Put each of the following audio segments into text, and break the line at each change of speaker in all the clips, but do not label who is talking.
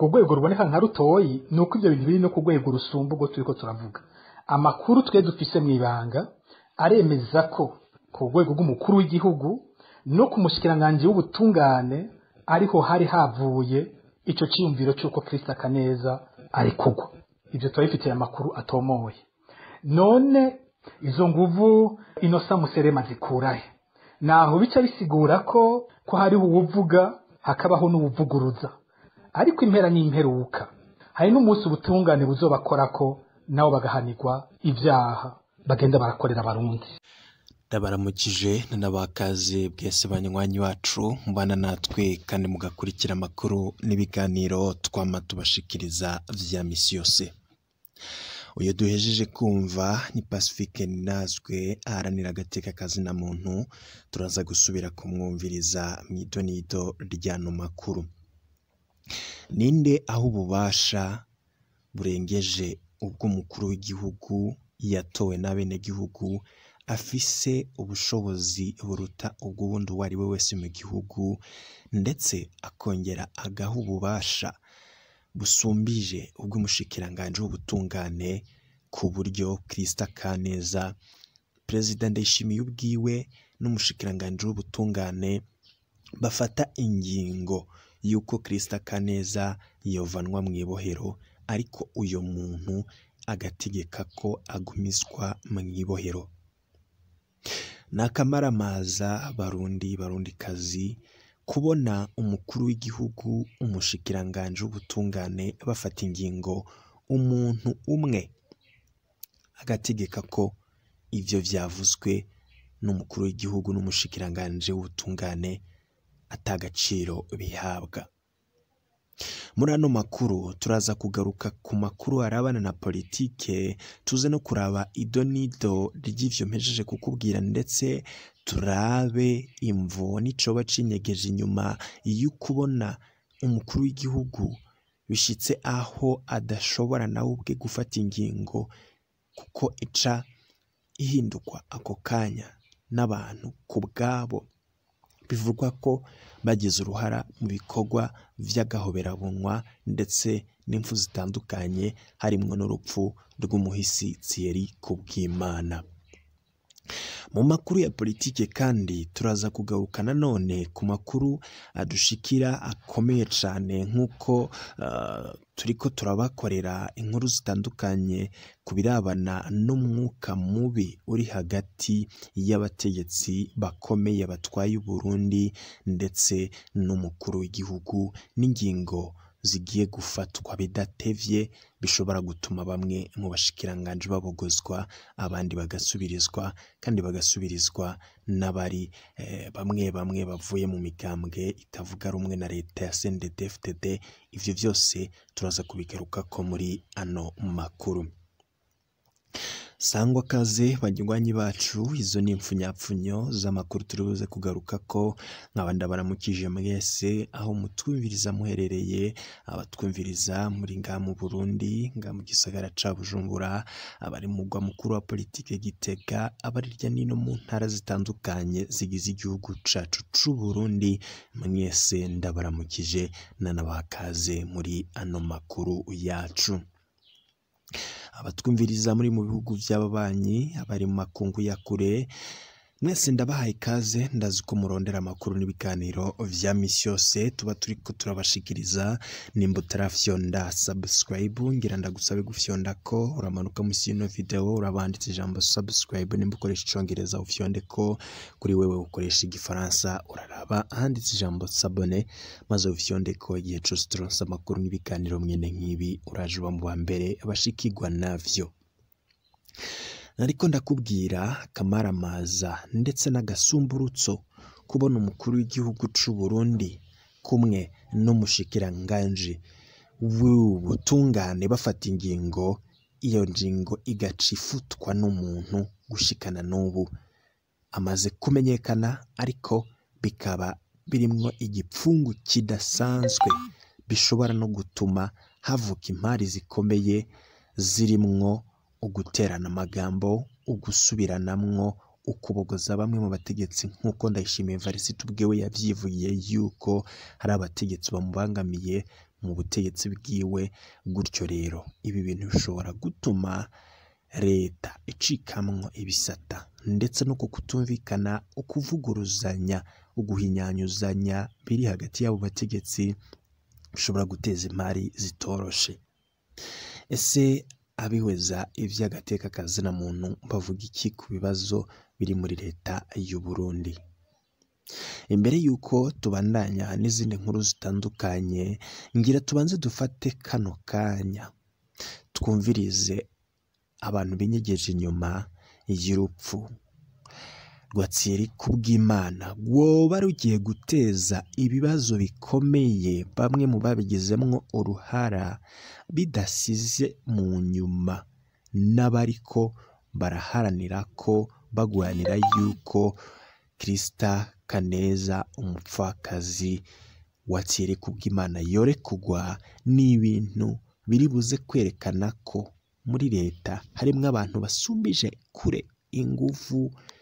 urwo rwego ruboneka nka rutoyi ni uko ibyo bintu biri no ku rwego rusumba ubwo turi ko turavuga amakuru twe dufise mu ibanga aremeza ko ku rwego rw'umukuru w'igihugu no ku mushikiranganji w'ubutungane ariho hari havuye ico ciyumviro c'uko Kristo akaneza ari kugwa ivyo turabifitiye amakuru atomoye none izo nguvu inosa muserema zikurahe naho bica bisigura ko ko hariho uwuvuga hakabaho n'uwuvuguruza ariko impera n'imperuka hari n'umunsi ubutungane buzobakorako nabo bagahanirwa ivyaha bagenda barakorera abarundi
ndabaramukije n'abakaze bwese banywanyi wacu mubana natwe kandi mugakurikira amakuru n'ibiganiro twama tubashikiriza vya misi yose uyu duhejeje kumva ni pacifique ninazwe aharanira agateka kazina muntu turaza gusubira kumwumviriza mu idonido ry'ano makuru ninde aho ububasha burengeje ubw'umukuru w'igihugu yatowe n'abenegihugu afise ubushobozi buruta ubw'ubundi uwo ari we wese mu gihugu ndetse akongera agaha ububasha busumbije ubw'umushikiranganji w'ubutungane ku buryo Krista Kaneza perezida Ndayishimiye ubwiwe n'umushikiranganji w'ubutungane bafata ingingo y'uko Krista Kaneza yovanwa mu ibohero ariko uyo muntu agategeka ko agumizwa mu ibohero ni akamaramaza barundi barundikazi kubona umukuru w'igihugu umushikiranganji w'ubutungane bafata ingingo umuntu umwe agategeka ko ivyo vyavuzwe n'umukuru w'igihugu n'umushikiranganji w'ubutungane atagaciro bihabwa muri ano makuru turaza kugaruka ku makuru arabana na politike tuze no kuraba ido n'ido ry'ivyo mpejeje kukubwira ndetse turabe imvo n'icoba cinyegeje inyuma y'ukubona umukuru w'igihugu bishitse aho adashobora nawe ubwe gufata ingingo kuko ica ihindurwa ako kanya n'abantu ku bwabo bivugwa ko bagize uruhara mu bikorwa vy'agahoberabunwa ndetse n'impfu zitandukanye harimwo n'urupfu rw'umuhisi Thierry Kubwimana mu makuru ya politike kandi turaza kugaruka nanone ku makuru adushikira akomeye cyane nk'uko uh, turiko turabakorera inkuru zitandukanye ku birabana n'umwuka mubi uri hagati y'abategetsi bakomeye batwaye Uburundi ndetse n'umukuru w'igihugu n'ingingo zigiye gufatwa bidatevye bishobora gutuma bamwe mu bashikiranganji babogozwa abandi bagasubirizwa kandi bagasubirizwa n'abari eh, bamwe bamwe bavuye mu migambwe itavuga rumwe na leta ya CNDD-FDD ivyo vyose turaza kubigarukako muri ano makuru sangwa kaze banywanyi bacu izo ni impfunyapfunyo z'amakuru turi buze kugaruka ko nkaba ndabaramukije mwese aho mutwumviriza muherereye abatwumviriza muri nga mu Burundi nga mu gisagara ca Bujumbura abari mu mugwa mukuru wa politike Gitega abari hirya nino mu ntara zitandukanye zigize igihugu cacu c'u Burundi mwese ndabaramukije nanabakaze muri ano makuru yacu abatwumviriza muri mu bihugu by'ababanyi abari mu makungu ya kure mwese ndabahaye ikaze ndazi ko murondera amakuru n'ibiganiro vya misi yose tuba turiko turabashikiriza nimba utarafyonda subscribe ngira ndagusabe gufyonda ko uramanuka musi y'ino video urabanditse ijambo subscribe nimba ukoresha icongereza ufyonde ko kuri wewe ukoresha igifaransa uraraba ahanditse ijambo sabone maze ufyonde ko igihe cose turonse amakuru n'ibiganiro mwene nk'ibi uraje uba mu ba mbere bashikirwa navyo nariko ndakubwira akamaramaza ndetse n'agasumburutso kubona umukuru w'igihugu c'u Burundi kumwe n'umushikiranganji w'ubutungane bafata ingingo iyo ngingo igaca ifutwa n'umuntu gushikana n'ubu amaze kumenyekana ariko bikaba birimwo igipfungu kidasanzwe bishobora no gutuma havuka impari zikomeye zirimwo uguterana amagambo ugusubiranamwo ukubogoza bamwe mu bategetsi nk'uko ndayishimiye varisite ubwewe yavyivugiye yuko hari abategetsi bamubangamiye mu butegetsi bwiwe gutyo rero ibi bintu bishobora gutuma leta icikamwo ibisata ndetse no ku kutumvikana ukuvuguruzanya uguhinyanyuzanya biri hagati y'abo bategetsi bishobora guteza imari zitoroshe ese abihweza iby'agateka kazina muntu bavuga iki ku bibazo biri muri leta y'u Burundi imbere y'uko tubandanya n'izindi nkuru zitandukanye ngira tubanze dufate kano kanya twumvirize abantu binyegeje inyuma y'urupfu rwatsiri kubw'imana rwoba rugiye guteza ibibazo bikomeye bamwe mu babigizemwo uruhara bidasize mu nyuma n'abariko baraharanira ko bagwanira yuko kirisita kaneza umupfakazi watsiri kubw'imana yorekugwa n'ibintu biri buze kwerekana ko muri leta harimwo abantu basumbije kure ingufu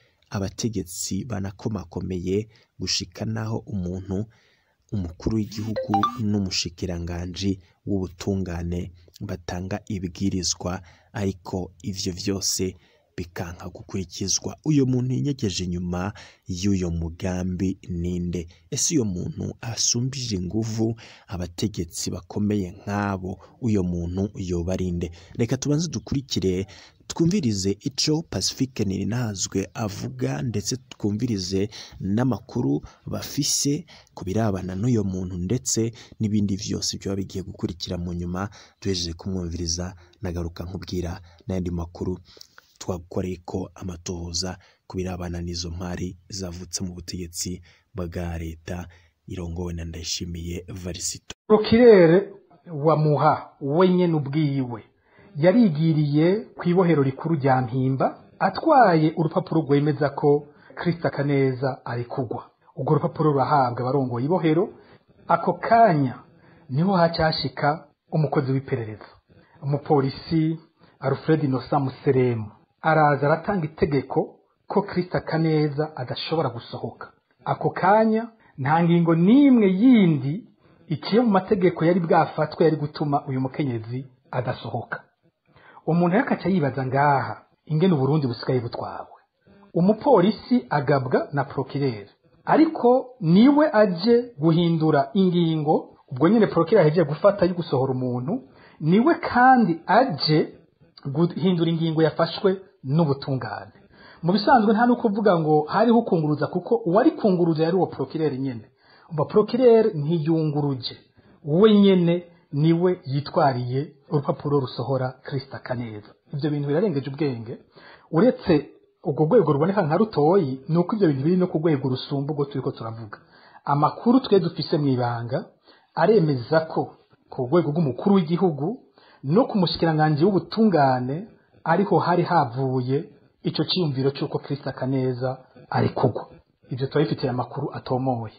abategetsi banakomakomeye gushika naho umuntu umukuru w'igihugu n'umushikiranganji w'ubutungane batanga ibwirizwa ariko ivyo vyose bikanka gukurikizwa uyo muntu yinyegeje inyuma y'uyo mugambi ninde ese uyo muntu asumbije inguvu abategetsi bakomeye nk'abo uyo muntu yoba arinde reka tubanze dukurikire twumvirize ico pacifique nirinahazwe avuga ndetse twumvirize n'amakuru bafise ku birabana n'uyo muntu ndetse n'ibindi vyose byaba bigiye gukurikira mu nyuma duhejeje kumwumviriza nagaruka nkubwira n'ayandi makuru twakoreye ko amatohoza ku birabana n'izo mpari zavutse mu butegetsi bwa leta irongowe na ndayishimiye varisito
prokirere wa muha wenyene ubwiwe yarigiriye ku ibohero rikuru rya mpimba atwaye urupapuro rwemeza ko kirisita kaneza ari kugwa urwo rupapuro rurahabwa abarongoye ibohero ako kanya niho hacyashika umukozi w'iperereza umupolisi alfred inosa museremu araza aratanga itegeko ko kirisita kaneza adashobora gusohoka ako kanya nta ngingo n'imwe yindi ikiye mu mategeko yari bwafatwe yari gutuma uyu mukenyezi adasohoka umuntu yakaca yibaza ngaha ingene uburundi busigaye butwawe umupolisi agabwa na prokirere ariko niwe aje guhindura ingingo ubwo nyine prokirere ahejeje gufata yo gusohora umuntu niwe kandi aje guhindura ingingo yafashwe n'ubutungane mu bisanzwe nta no kuvuga ngo hariho ukunguruza kuko uwari kunguruza yari uwo prokirere nyene umva prokirere ntiyunguruje we nyene niwe yitwariye urupapuro rusohora kirisita kaneza ibyo bintu birarengeje ubwenge uretse urwo rwego ruboneka nka rutoyi ni uko ibyo bintu biri no ku rwego rusumba ubwo turi ko turavuga amakuru twe dufise mu ibanga aremeza ko ku rwego rw'umukuru w'igihugu no ku mushikiranganji w'ubutungane ariho hari havuye icyo cyiyumviro cy'uko kirisita kaneza ari kugwa ibyo turabifitiye amakuru atomoye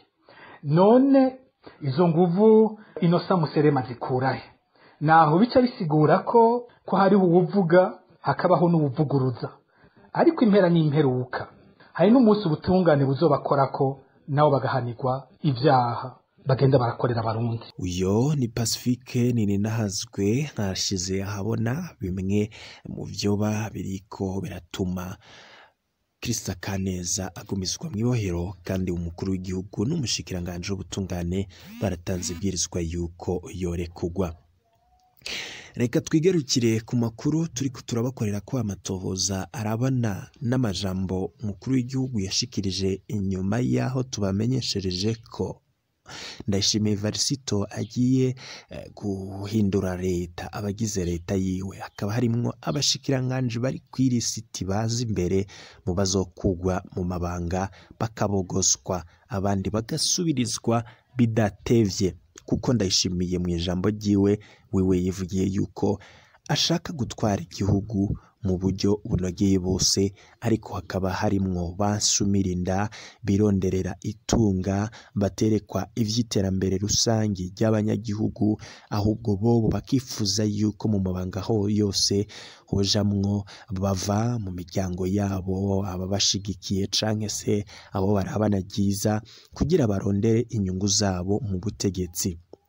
none izo nguvu inosa muserema zikurahe naho bica bisigura ko ko hariho uwuvuga hakabaho n'uwuvuguruza ariko impera n'imperuka hari n'umunsi ubutungane buzobakora ko nabo bagahanirwa ibyaha bagenda barakorera abarundi
uyo ni pacifique nininahazwe nkashize ahabona bimwe mu vyoba biriko biratuma kirisita kaneza agumizwa mu ibohero kandi umukuru w'igihugu n'umushikiranganji w'ubutungane baratanze ibwirizwa yuko yorekugwa reka twigarukire ku makuru turi turabakorera ko amatohoza arabana n'amajambo umukuru w'igihugu yashikirije inyuma y'aho tubamenyeshereje ko ndayishimiye varisito agiye guhindura leta abagize leta yiwe hakaba harimwo abashikiranganji bari ku irisiti baza imbere mu bazokugwa mu mabanga bakabogoswa abandi bagasubirizwa bidatevye kuko ndayishimiye mu ijambo ryiwe wiwe yivugiye yuko ashaka gutwara igihugu mu buryo bunogeye bose ariko hakaba harimwo bansumirinda bironderera itunga baterekwa ivy'iterambere rusangi ry'abanyagihugu ahubwo bobo bakifuza yuko mu mabanga ho yose hojamwo bava mu miryango yabo ababashigikiye canke se abo barabana ryiza kugira barondere inyungu zabo mu butegetsi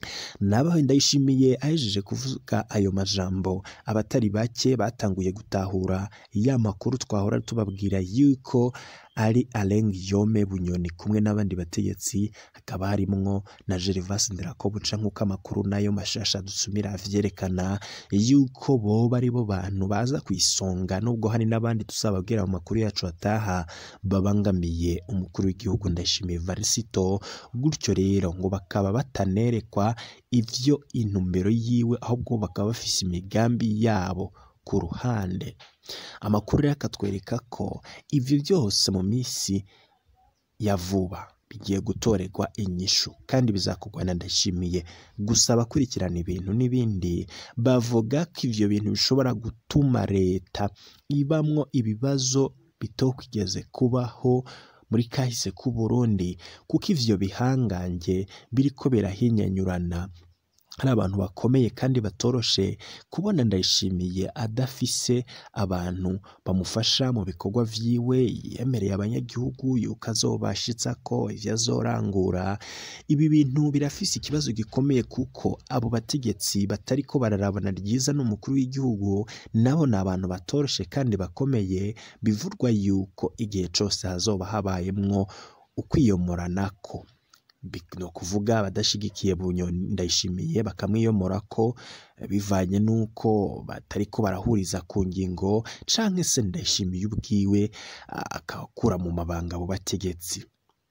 nabaho ndayishimiye ahejeje kuvuga ayo majambo abatari bake batanguye gutahura ya makuru twahora tubabwira yuko ari Alain Guillaume Bunyoni kumwe n'abandi bategetsi hakaba harimwo na Gervas Ndirakobuca nk'uko amakuru nayo mashasha dusumira avyerekana yuko boba ari bo bantu baza ku isonga nubwo hari n'abandi tuzababwira mu makuru yacu ataha babangamiye umukuru w'igihugu Ndayishimiye Varisito gutyo rero ngo bakaba batanerekwa ivyo intumbero yiwe ahubwo bakaba bafise imigambi yabo ku ruhande amakuru rero akatwereka ko ivyo byose mu minsi ya vuba bigiye gutorerwa inyishu kandi bizakorwa na ndashimiye gusa abakurikirana ibintu n'ibindi bavuga ko ivyo bintu bishobora gutuma leta ibamwo ibibazo bitokwigeze kubaho muri kahise k'u Burundi kuko ivyo bihangange biriko birahinyanyurana hari abantu bakomeye kandi batoroshe kubona ndayishimiye adafise abantu bamufasha mu bikorwa vyiwe yemereye abanyagihugu yuko azobashitsa ko ivyo azorangura ibi bintu birafise ikibazo gikomeye kuko abo bategetsi batariko bararabana ryiza n'umukuru w'igihugu nabo ni abantu batoroshe kandi bakomeye bivurwa yuko igihe cose hazoba habayemwo ukwiyomoranako ni ukuvuga abadashigikiye bunyoni ndayishimiye bakamwiyomora ko bivanye n'uko batariko barahuriza ku ngingo canke se ndayishimiye ubwiwe akakura mu mabanga abo bategetsi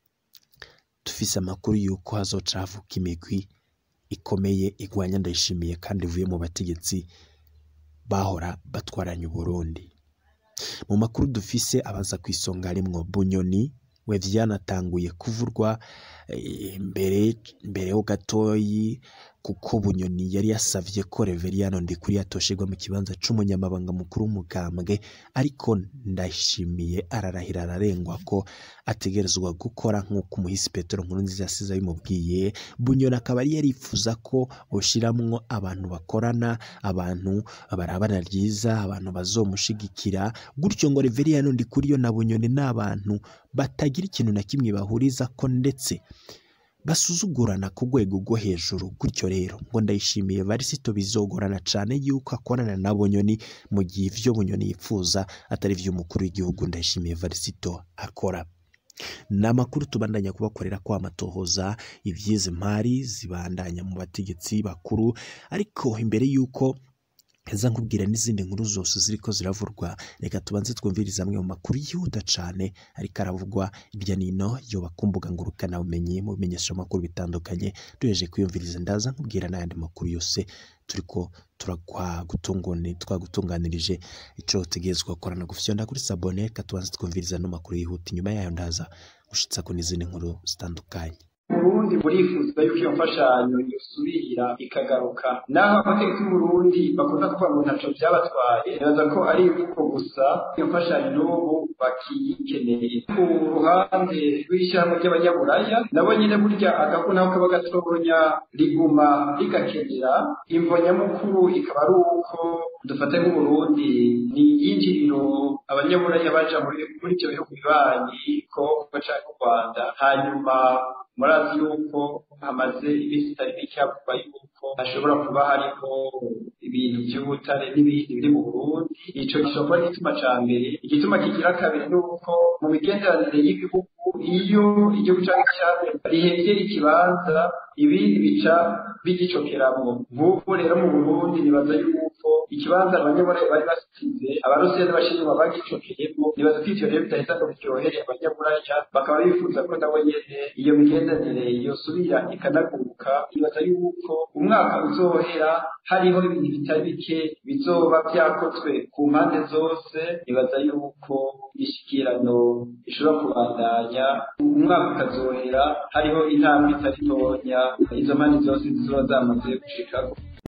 dufise amakuru y'uko hazoca havuka imigwi ikomeye igwanya ndayishimiye kandi ivuye mu bategetsi bahora batwaranye uburundi mu makuru dufise abaza ku isonga harimwo bunyoni we vyanatanguye kuvurwa mbere mbere ho gatoyi kuko bunyoni yari yasavye ko Reveriyano Ndikuri yatoshirwa mu kibanza c'umunyamabanga mukuru w'umugambwe ariko ndashimiye ararahira ararengwa ko ategerezwa gukora nk'uko umuhisi Petero Nkurunziza yasize abimubwiye bunyoni akaba yari yarifuza ko boshiramwo abantu bakorana abantu barabana ryiza abantu bazomushigikira gutyo ngo Reveriyano Ndikuri yo na bunyoni n'abantu batagira ikintu na kimwe bahuriza ko ndetse basuzugurana ku rwego rwo hejuru gutyo rero ngo ndayishimiye varisito bizogorana cyane yuko akorana na bunyoni mu gihe ivyo bunyoni yifuza atari ivy'umukuru w'igihugu ndayishimiye varisito akora ni amakuru tubandanya kubakorera ko amatohoza ivy'izi mpari zibandanya mu bategetsi bakuru ariko imbere y'uko heza nkubwira n'izindi nkuru zose ziriko ziravurwa reka tubanze twumviriza amwe mu makuru yihuta cane ariko aravugwa irya nino yoba ku mbuga ngurukana bumenyi mu bimenyesha amakuru bitandukanye duheje kwiyumviriza ndaza nkubwira n'ayandi makuru yose turiko twagutunganirije ico utegerezwa gukorana gufyonda kuri sabone reka tubanze twumviriza no makuru yihuta inyuma yayo ndaza gushitsako n'izindi nkuru zitandukanye
Burundi burifuza yuko iyo mfashanyo yosubira ikagaruka naho abategetsi b'Uburundi bakunda kuvuga ngo ntaco vyabatwaye nibaza ko ari imvugo gusa iyo mfashanyo n'ubu bakiyikeneye ku ruhande rw'ishyirahamwe ry'abanyaburaya nabo nyine burya agafu nako kaba gatonya riguma rigakenera imvo nyamukuru ikaba ari uko dufate nk'uburundi ni iyinjiriro abanyaburaya baja muri ivyo bihugu bibanyi ko baca u rwanda hanyuma murazi yuko hamaze iminsi itari mike havugwa yuko hashobora kuba hariho ibintu by'ubutare n'ibindi biri mu burundi ico gishobora kuba igituma ca mbere igituma kigira kabiri ni uko mu migenderanire y'ibihugu iyo igihugu canke icambere rihengera ikibanza ibindi bica bigicokeramwo nk'ubu rero mu burundi nibaza yuko ikibanza abanyamurenge bari basize abarusiyani bashinzwe bagicokeyemo nibaza ko ivyo rero bidaheza ngo biryohere abanyamuraya bakaba bifuza ko nabo nyene iyo migenderanire yosubira ikanaguruka nibaza yuko umwaka uzohera hariho ibintu bitari bike bizoba vyakozwe ku mpande zose nibaza yuko ishikirano ishobora kubandanya umwaka ukazohera hariho intambwe itari ntonya izo mpande zose zizoba zamaze gushikako